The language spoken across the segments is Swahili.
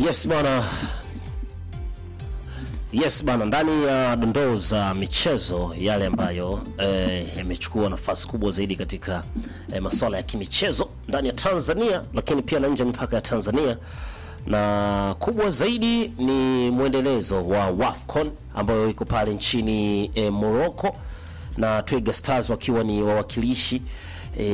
Yes bwana, yes bwana, ndani ya dondoo za michezo yale ambayo eh, yamechukua nafasi kubwa zaidi katika eh, masuala ya kimichezo ndani ya Tanzania, lakini pia na nje ya mipaka ya Tanzania, na kubwa zaidi ni mwendelezo wa WAFCON ambayo iko pale nchini eh, Morocco na Twiga Stars wakiwa ni wawakilishi e,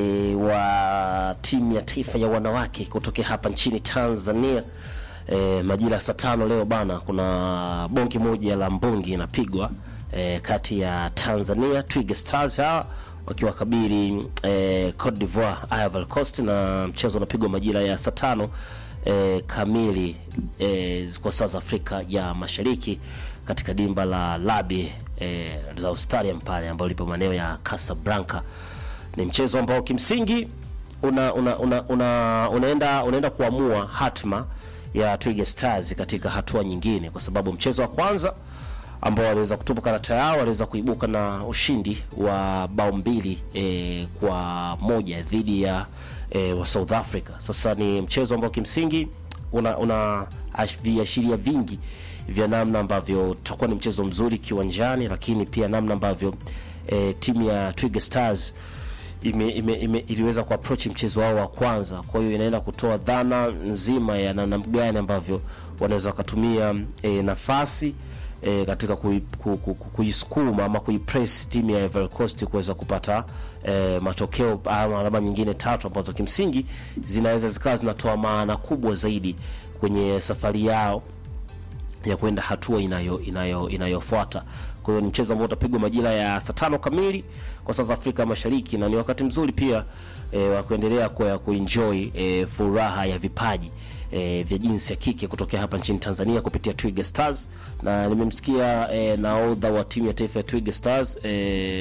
wa timu ya taifa ya wanawake kutokea hapa nchini Tanzania. E, majira ya saa tano leo bana, kuna bonge moja la mbongi inapigwa e, kati ya Tanzania Twiga Stars hawa wakiwakabili e, Cote d'Ivoire Ivory Coast, na mchezo unapigwa majira ya saa tano e, kamili e, kwa saa za Afrika ya Mashariki katika dimba la Labi e, za Stadium pale ambayo lipo maeneo ya Casablanca. Ni mchezo ambao kimsingi una, una, una, una, unaenda unaenda kuamua hatma ya Twiga Stars katika hatua nyingine, kwa sababu mchezo wa kwanza ambao waliweza kutupa karata yao waliweza kuibuka na ushindi wa bao mbili e, kwa moja dhidi ya e, wa South Africa. Sasa ni mchezo ambao kimsingi una, una ash- viashiria vingi vya namna ambavyo utakuwa ni mchezo mzuri kiwanjani, lakini pia namna ambavyo e, timu ya Twiga Stars ime, ime, ime, iliweza kuapproach mchezo wao wa kwanza. Kwa hiyo inaenda kutoa dhana nzima ya namna gani ambavyo wanaweza wakatumia e, nafasi e, katika kui- ku- ku- ku- kuisukuma ama kuipress timu ya Ivory Coast kuweza kupata e, matokeo ama alama nyingine tatu ambazo kimsingi zinaweza zikawa zinatoa maana kubwa zaidi kwenye safari yao ya kwenda hatua inayo inayo inayofuata. Kwa hiyo ni mchezo ambao utapigwa majira ya saa tano kamili kwa saa za Afrika Mashariki, na ni wakati mzuri pia e, wa kuendelea kwa kuenjoy e, furaha ya vipaji e, vya jinsi ya kike kutokea hapa nchini Tanzania kupitia Twiga Stars, na nimemsikia e, nahodha wa timu ya taifa ya Twiga Stars e,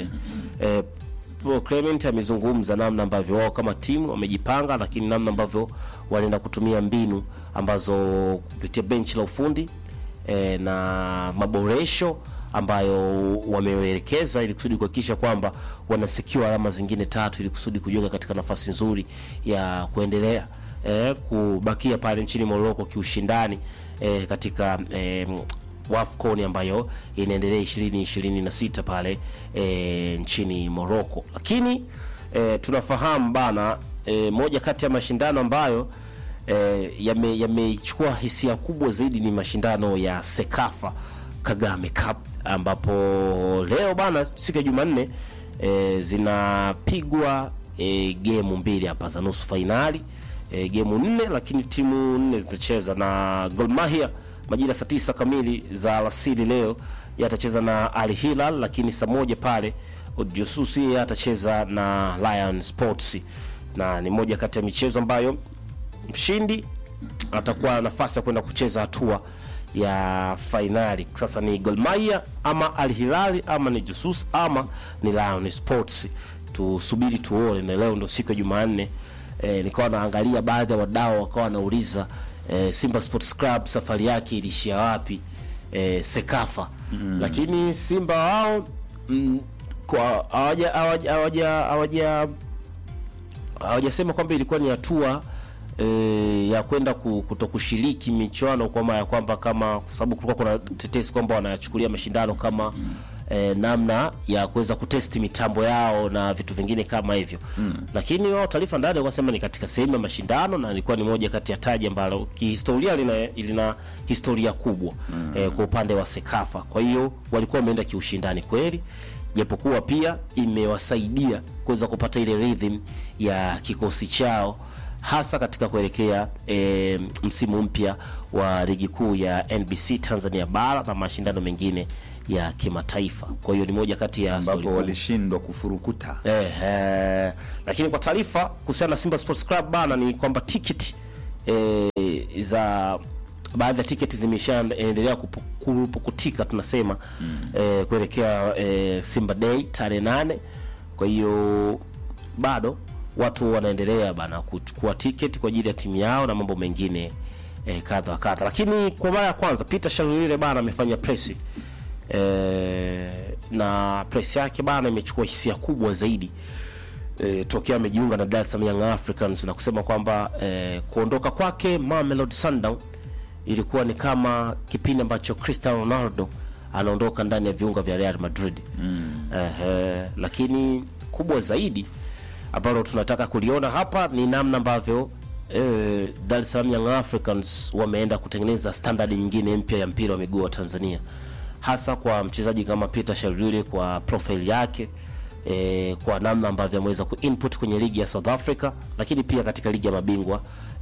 e, Paul Clement amezungumza namna ambavyo wao kama timu wamejipanga, lakini namna ambavyo wanaenda kutumia mbinu ambazo kupitia benchi la ufundi e, na maboresho ambayo wameelekeza ili kusudi kuhakikisha kwamba wanasecure alama zingine tatu ili kusudi kujiweka katika nafasi nzuri ya kuendelea e, kubakia pale nchini Morocco kiushindani e, katika e, WAFCON ambayo inaendelea ishirini ishirini na sita pale e, nchini Morocco. Lakini e, tunafahamu bana e, moja kati ya mashindano ambayo e, yame- yamechukua hisia kubwa zaidi ni mashindano ya Sekafa Kagame Cup ambapo leo bana siku ya Jumanne e, zinapigwa e, gemu mbili hapa za nusu fainali e, gemu nne, lakini timu nne zitacheza na Gor Mahia majira saa tisa kamili za alasiri leo yatacheza na Al Hilal, lakini saa moja pale Odjususi yeye atacheza na Lion Sports, na ni moja kati ya michezo ambayo mshindi atakuwa na nafasi ya kwenda kucheza hatua ya fainali. Sasa ni Gor Mahia ama Al Hilal ama ni Jusus ama ni Lion Sports, tusubiri tuone, na leo ndo siku ya Jumanne. E, nikawa naangalia baadhi ya wadau wakawa wanauliza e, Simba Sports Club safari yake ilishia wapi e, Sekafa mm. Lakini Simba wao mm, kwa hawaja hawaja hawaja hawaja hawajasema kwamba ilikuwa ni hatua e, ya kwenda ku- kutokushiriki michuano kwa maana ya kwamba kama kwa sababu kulikuwa kuna tetesi kwamba wanachukulia mashindano kama e, namna ya kuweza kutesti mitambo yao na vitu vingine kama hivyo mm. Lakini wao taarifa ndani wakasema ni katika sehemu ya mashindano na ilikuwa ni moja kati ya taji ambalo kihistoria lina, lina historia kubwa mm. e, kwa upande wa Sekafa. Kwa hiyo walikuwa wameenda kiushindani kweli japokuwa pia imewasaidia kuweza kupata ile rhythm ya kikosi chao hasa katika kuelekea e, msimu mpya wa ligi kuu ya NBC Tanzania bara na mashindano mengine ya kimataifa. Kwa hiyo ni moja kati ya story ambapo kubwa. walishindwa kufurukuta Eh, eh, lakini kwa taarifa kuhusiana na Simba Sports Club bana ni kwamba tiketi eh, za baadhi ya tiketi zimeshaendelea kupu- kupukutika tunasema mm. eh, kuelekea eh, Simba Day tarehe nane. Kwa hiyo bado watu wanaendelea bana kuchukua tiketi kwa ajili ya timu yao na mambo mengine eh, kadha wa kadha, lakini kwa mara ya kwanza Peter Shalulile bana amefanya presi eh, na press yake bana imechukua hisia kubwa zaidi e, tokea amejiunga na Dar es Salaam Young Africans na kusema kwamba e, kuondoka kwake Mamelodi Sundown ilikuwa ni kama kipindi ambacho Cristiano Ronaldo anaondoka ndani ya viunga vya Real Madrid mm. Ehe, lakini kubwa zaidi ambalo tunataka kuliona hapa ni namna ambavyo eh, Dar es Salaam Young Africans wameenda kutengeneza standard nyingine mpya ya mpira wa miguu wa Tanzania, hasa kwa mchezaji kama Peter Shalvile kwa profile yake eh, kwa namna ambavyo ameweza kuinput kwenye ligi ya South Africa, lakini pia katika ligi ya mabingwa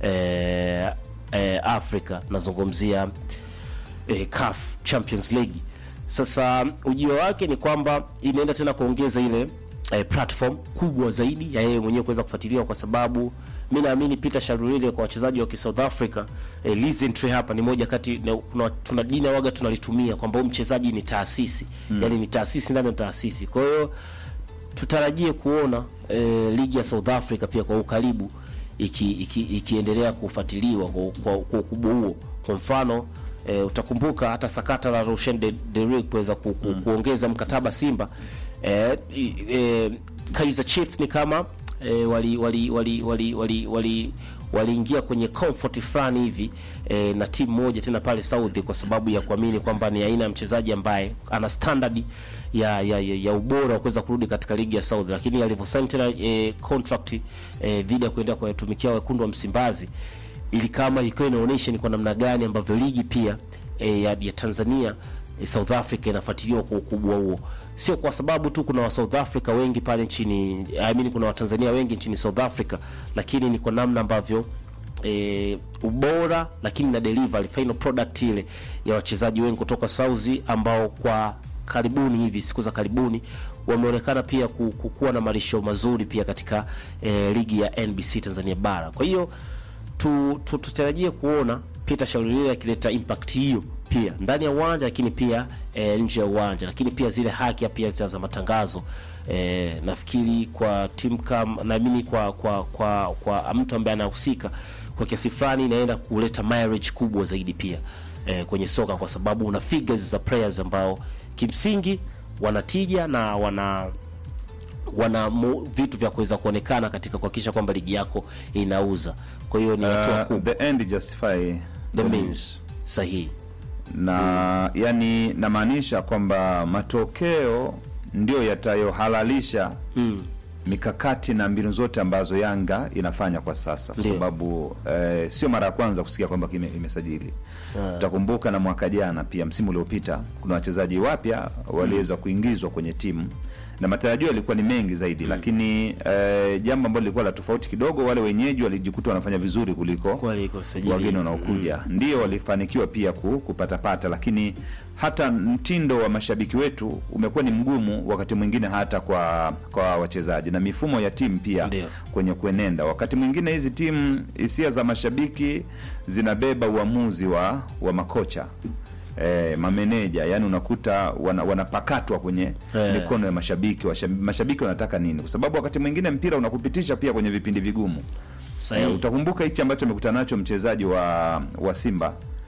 eh, eh, Africa nazungumzia eh, CAF Champions League. Sasa ujio wake ni kwamba inaenda tena kuongeza ile eh, platform kubwa zaidi ya yeye mwenyewe kuweza kufuatiliwa, kwa sababu mi naamini Peter Sharulile kwa wachezaji wa South Africa eh, Lizentry hapa ni moja kati na, kuna, tuna jina waga tunalitumia kwamba huyu mchezaji ni taasisi mm. yani ni taasisi ndani ya taasisi. Kwa hiyo tutarajie kuona eh, ligi ya South Africa pia kwa ukaribu iki, iki, ikiendelea kufuatiliwa kwa kwa- kwa ukubwa huo. Kwa mfano e, utakumbuka hata sakata la Roshan de, de kuweza ku, ku, kuongeza mkataba Simba e, e, Kaizer Chiefs ni kama e, wali wali wali wali wali wali waliingia kwenye comfort fulani hivi e, na timu moja tena pale Saudi kwa sababu ya kuamini kwamba ni aina ya mchezaji ambaye ana standard ya ya, ya, ya ubora wa kuweza kurudi katika ligi ya Saudi, lakini alivyosaini tena e, contract e, dhidi ya kuendelea kuwatumikia wekundu wa Msimbazi ili kama ilikuwa inaonyesha ni kwa namna gani ambavyo ligi pia e, ya, ya Tanzania e, South Africa inafuatiliwa kwa ukubwa huo, sio kwa sababu tu kuna wa South Africa wengi pale nchini I mean, kuna Watanzania wengi nchini South Africa, lakini ni kwa namna ambavyo e, ubora lakini na delivery final product ile ya wachezaji wengi kutoka Saudi ambao kwa karibuni hivi siku za karibuni wameonekana pia ku- ku- kuwa na malisho mazuri pia katika e, ligi ya NBC Tanzania bara. Kwa hiyo tu, tu, tutarajie kuona Peter Shalulile akileta impact hiyo pia ndani ya uwanja lakini pia e, nje ya uwanja, lakini pia zile haki pia za za matangazo e, nafikiri kwa timu kama naamini kwa kwa kwa kwa mtu ambaye anahusika kwa kiasi fulani inaenda kuleta mileage kubwa zaidi pia e, kwenye soka kwa sababu una figures za players ambao kimsingi wanatija na wana wana mu, vitu vya kuweza kuonekana katika kuhakikisha kwamba ligi yako inauza. Kwa hiyo ni hatua Uh, kubwa the end justify the the means means. sahihi. na yani namaanisha kwamba matokeo ndio yatayohalalisha Mm. mikakati na mbinu zote ambazo Yanga inafanya kwa sasa, kwa Ndio. sababu eh, sio mara ya kwanza kusikia kwamba kime- imesajili. Utakumbuka na mwaka jana pia, msimu uliopita, kuna wachezaji wapya waliweza kuingizwa kwenye timu na matarajio yalikuwa ni mengi zaidi, lakini eh, jambo ambalo lilikuwa la tofauti kidogo, wale wenyeji walijikuta wanafanya vizuri kuliko Kweli iko sajili. wageni wanaokuja ndio walifanikiwa pia ku, kupatapata, lakini hata mtindo wa mashabiki wetu umekuwa ni mgumu wakati mwingine hata kwa kwa wachezaji na mifumo ya timu pia Ndio. kwenye kuenenda. Wakati mwingine hizi timu, hisia za mashabiki zinabeba uamuzi wa wa makocha E, mameneja yani unakuta wana, wanapakatwa kwenye Eh. mikono ya mashabiki. Washabi- Mashabiki wanataka nini? Kwa sababu wakati mwingine mpira unakupitisha pia kwenye vipindi vigumu. Sahihi. Eh, utakumbuka hichi ambacho amekutana nacho mchezaji wa wa Simba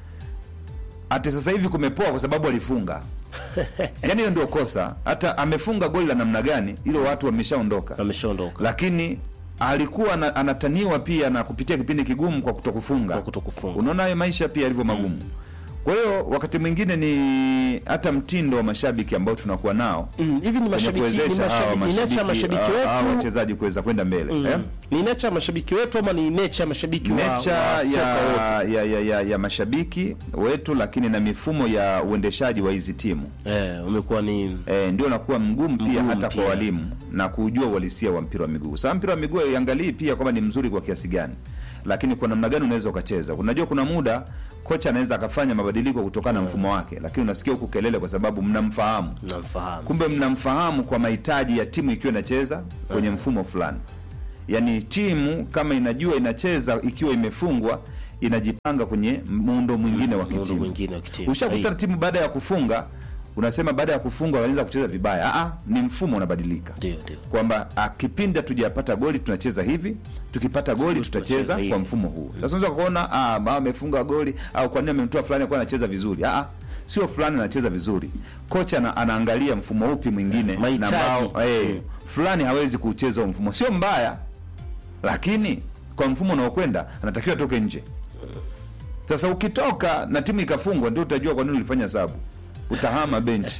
ati sasa hivi kumepoa kwa sababu alifunga. Yaani hiyo ndio kosa. Hata amefunga goli la namna gani, hilo watu wameshaondoka, Ameshaondoka lakini alikuwa ana- anataniwa pia na kupitia kipindi kigumu kwa kutokufunga. kwa kutokufunga. Unaona hayo maisha pia yalivyo magumu. Kwa hiyo wakati mwingine ni hata mtindo wa mashabiki ambao tunakuwa nao Mm, hivi ni kwenye mashabiki ni kuwezesha hawa mashabiki ni nature ya mashabiki mashabiki hawa wetu wachezaji kuweza kwenda mbele Mm. eh? ni nature ya mashabiki wetu ama ni nature ya mashabiki wa, nature wa soka ya, wote? ya, ya, ya, ya mashabiki wetu, lakini na mifumo ya uendeshaji wa hizi timu Eh, umekuwa ni e, ndio nakuwa mgumu pia Mgumu hata pia. kwa walimu na kujua uhalisia wa mpira wa miguu. Sasa mpira wa miguu iangalii pia kwamba ni mzuri kwa kiasi gani, lakini kwa namna gani unaweza ukacheza. Unajua kuna muda kocha anaweza akafanya mabadiliko kutokana na mfumo wake, lakini unasikia huku kelele kwa sababu mnamfahamu namfahamu. kumbe mnamfahamu kwa mahitaji ya timu ikiwa inacheza kwenye mfumo fulani. Yaani timu kama inajua inacheza ikiwa imefungwa, inajipanga kwenye muundo mwingine wa Muundo kitimu. mwingine wa kitimu. Ushakuta Sahihi. timu baada ya kufunga, unasema baada ya kufunga wanaanza kucheza vibaya. Aa, ni mfumo unabadilika Ndio, ndio. kwamba ah, kipindi hatujapata goli tunacheza hivi, tukipata goli Tunacheza tutacheza hivi. kwa mfumo huu. Sasa unaweza kuona ah, mama amefunga goli au kwa nini amemtoa fulani kwa anacheza vizuri. Ah, sio fulani anacheza vizuri. Kocha ana, anaangalia mfumo upi mwingine na Mahitaji. ambao eh, Mm. fulani hawezi kuucheza huo mfumo. Sio mbaya, lakini kwa mfumo unaokwenda anatakiwa atoke nje. Sasa ukitoka na timu ikafungwa, ndio utajua kwa nini ulifanya sabu, utahama benchi.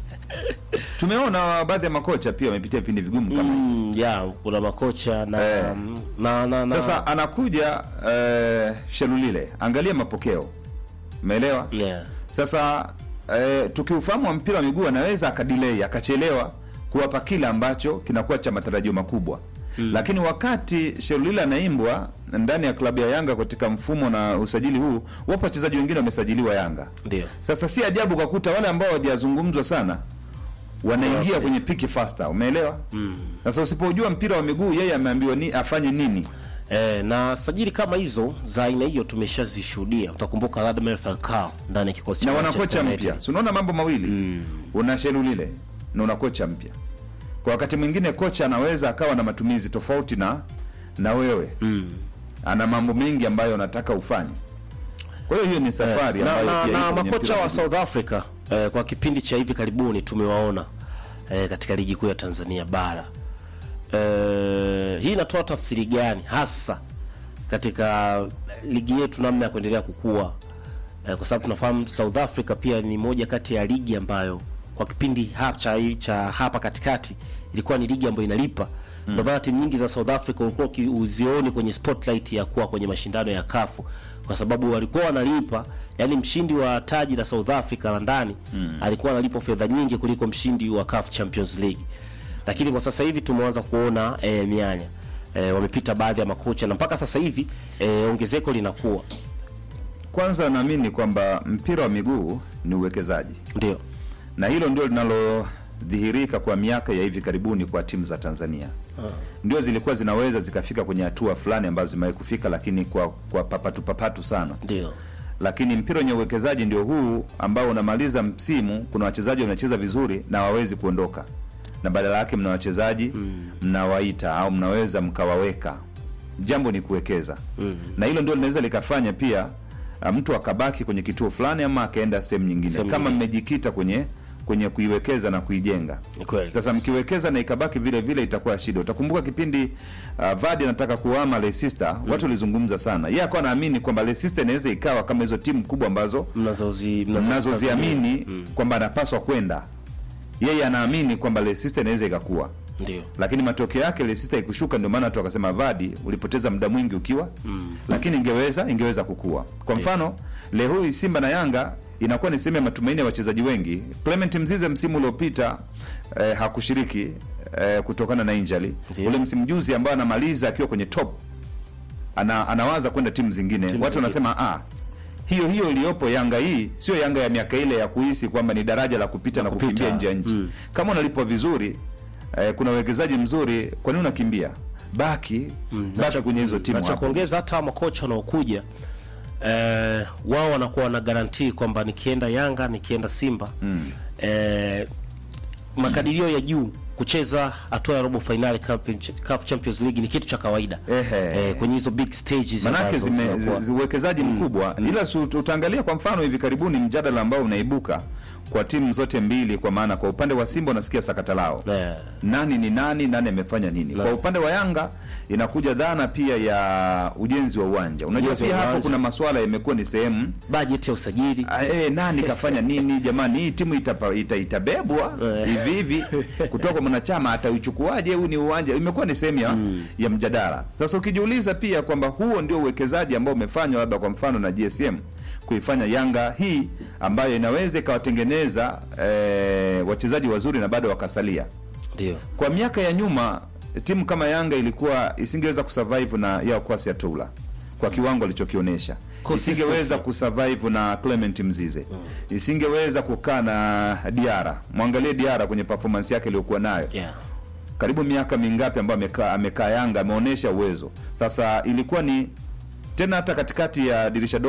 Tumeona baadhi ya makocha pia wamepitia vipindi vigumu kama hivi. Mm, ya kuna makocha na, Eh. na, na, na Sasa anakuja eh, Shelulile, angalia mapokeo, umeelewa? yeah. Sasa eh, tukiufahamu wa mpira wa miguu anaweza akadelay akachelewa kuwapa kile ambacho kinakuwa cha matarajio makubwa mm. Lakini wakati Shelulile anaimbwa ndani ya klabu ya Yanga katika mfumo na usajili huu, wapo wachezaji wengine wamesajiliwa Yanga. Ndio. Sasa si ajabu kwa kuta wale ambao hawajazungumzwa sana wanaingia Okay. kwenye piki faster, umeelewa? Sasa usipojua mpira wa miguu, yeye ameambiwa ni afanye nini? Eh, na sajili kama hizo za aina hiyo tumeshazishuhudia. Utakumbuka Radamel Falcao ndani ya kikosi cha na wana Manchester kocha United. mpya si unaona mambo mawili una Shelulile na una kocha mpya kwa wakati mwingine kocha anaweza akawa na matumizi tofauti na na wewe ana mambo mengi ambayo anataka ufanye kwa hiyo hiyo ni safari na, ambayo na, pia na iko kwenye makocha mpira wa wa miguu. South Africa eh, kwa kipindi cha hivi karibuni tumewaona eh, katika ligi kuu ya Tanzania bara eh, hii inatoa tafsiri gani hasa katika ligi yetu namna ya kuendelea kukua eh, kwa sababu tunafahamu South Africa pia ni moja kati ya ligi ambayo kwa kipindi hapa cha, cha hapa katikati ilikuwa ni ligi ambayo inalipa ndio maana timu nyingi za South Africa ulikuwa uki- uzioni kwenye spotlight ya kuwa kwenye mashindano ya kafu kwa sababu walikuwa wanalipa yani mshindi wa taji la South Africa la ndani alikuwa analipwa fedha nyingi kuliko mshindi wa CAF Champions League lakini kwa sasa hivi tumeanza kuona e, mianya e, wamepita baadhi ya makocha na mpaka sasa hivi e, ongezeko linakuwa kwanza naamini kwamba mpira wa miguu ni uwekezaji ndio na hilo ndio linalodhihirika kwa miaka ya hivi karibuni kwa timu za Tanzania ndio zilikuwa zinaweza zikafika kwenye hatua fulani ambazo zimewahi kufika, lakini kwa kwa papatu papatu sana. ndio Lakini mpira wenye uwekezaji ndio huu ambao unamaliza msimu, kuna wachezaji wanacheza vizuri na hawawezi kuondoka, na badala yake mna wachezaji mnawaita au mnaweza mkawaweka. Jambo ni kuwekeza na hilo ndio linaweza likafanya pia uh, mtu akabaki kwenye kituo fulani ama akaenda sehemu nyingine, Sehemu kama nyingine. mmejikita kwenye kwenye kuiwekeza na kuijenga. ni kweli Sasa mkiwekeza na ikabaki vile vile itakuwa shida. Utakumbuka kipindi uh, Vardy anataka kuhama Leicester, watu walizungumza sana. Yeye akawa anaamini kwamba Leicester inaweza ikawa kama hizo timu kubwa ambazo mnazozi mnazo- mnazoziamini kwamba anapaswa kwenda. Yeye anaamini kwamba Leicester inaweza ikakuwa. ndio Lakini matokeo yake Leicester ikushuka, ndio maana watu wakasema Vardy ulipoteza muda mwingi ukiwa lakini ingeweza ingeweza kukua. Kwa mfano leo hii Simba na Yanga inakuwa ni sehemu ya matumaini ya wachezaji wengi. Clement Mzize msimu uliopita eh, hakushiriki eh, kutokana na injury. Ndiyo. Ule msimu juzi ambao anamaliza akiwa kwenye top ana, anawaza kwenda timu zingine. Timu Watu zingine. wanasema ah, hiyo hiyo iliyopo Yanga hii sio Yanga ya miaka ile ya kuhisi kwamba ni daraja la kupita na kupita. kukimbia nje ya nchi. Kama unalipwa vizuri eh, kuna uwekezaji mzuri, kwa nini unakimbia? Baki baki kwenye hizo timu na cha hapo. kuongeza hata makocha wanaokuja eh, wao wanakuwa wana garantii kwamba nikienda Yanga nikienda Simba eh, makadirio ya juu kucheza hatua ya robo finali CAF Champions League ni kitu cha kawaida Ehe. eh, kwenye hizo big stages Manake ambazo zime- zinakuwa. zi- zi- uwekezaji mkubwa ila su- utaangalia kwa mfano hivi karibuni mjadala ambao unaibuka kwa timu zote mbili, kwa maana kwa upande wa Simba unasikia sakata lao Eh, nani ni nani, nani amefanya nini. Kwa upande wa Yanga inakuja dhana pia ya ujenzi wa uwanja. Unajua Ujenzi wa pia hapo uwanja. kuna masuala yamekuwa ni sehemu bajeti ya usajili Ah, eh, nani kafanya nini jamani, hii timu itapa, ita, itabebwa Eh. hivi hivi kutoka mwanachama atauchukuaje? Huu ni uwanja, imekuwa ni sehemu ya, ya mjadala. Sasa ukijiuliza pia kwamba huo ndio uwekezaji ambao umefanywa labda kwa mfano na GSM kuifanya Yanga hii ambayo inaweza ikawatengeneza eh, wachezaji wazuri na bado wakasalia ndio kwa miaka ya nyuma timu kama Yanga ilikuwa isingeweza kusurvive na Yao Kwasi Atula kwa kiwango alichokionyesha, Consistency. isingeweza kusurvive na Clement Mzize, isingeweza kukaa na Diara. Mwangalie Diara kwenye performance yake iliyokuwa nayo yeah. karibu miaka mingapi ambayo amekaa amekaa Yanga, ameonyesha uwezo. Sasa ilikuwa ni tena hata katikati ya dirisha dogo